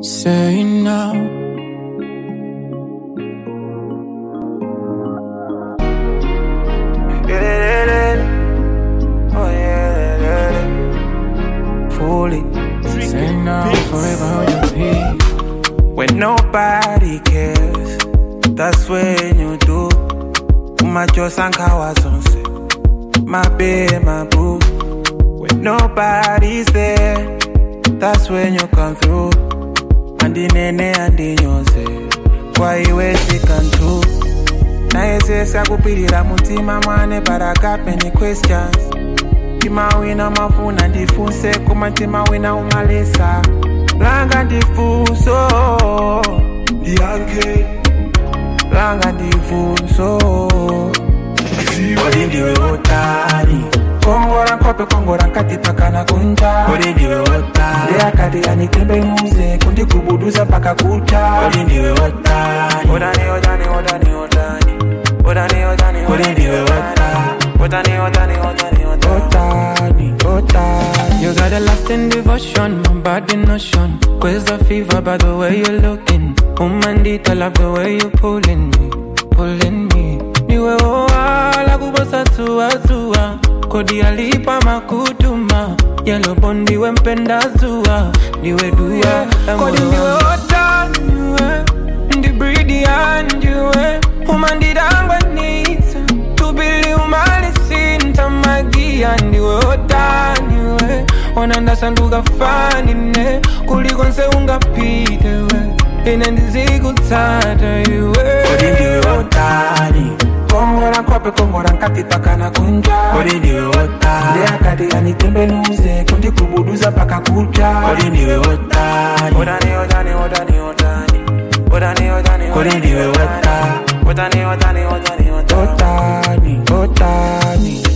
Say now. Oh yeah, fully. Say now. Forever hold your peace. When nobody cares, that's when you do. Umacho sankawa sonse, my babe, my boo. When nobody's there, that's when you come through. And the nene and the nyose, kwa iwe can true. nayesesa kupirira mutima mwane but I got many questions tima wina mafuna ndifunse koma tima wina umalesa langa ndifunso ndiyankhe langa ndifunso kodi ndiwe wotani kongora nkope kongora nkati pakana kunja kodi ndiwe wotani ndeyakati anitembenuze kundigubuduza paka kucha kodi ndiwe wotani odani odani odani odani odani odani kodi ndiwe wotani odani odani odani odani odani You got a lasting devotion, my body notion. Quiz the fever by the way you're looking. Umandita love the way you pulling me, pulling me. Niwe oa kubosa tua tua. Kodi alipa makutuma. Yellow bondi wempenda zua. Niwe dua. Kodi niwe ota niwe. Ndi breedy and niwe. Umandidangwa nita. Tubili umalisinta magia ndiwe otaniwe onandasanduka fanine kuliko nse ungapite we ine ndizikutsata iwe kodi ndiwe wotani kongora nkope kongora nkati pakana kunja kodi ndiwe wotani ndeyakati anitembenuze kundigubuduza paka kucha kodi ndiwe wotani odani odani odani odani odani odani kodi ndiwe wotani odani odani odani odani odani odani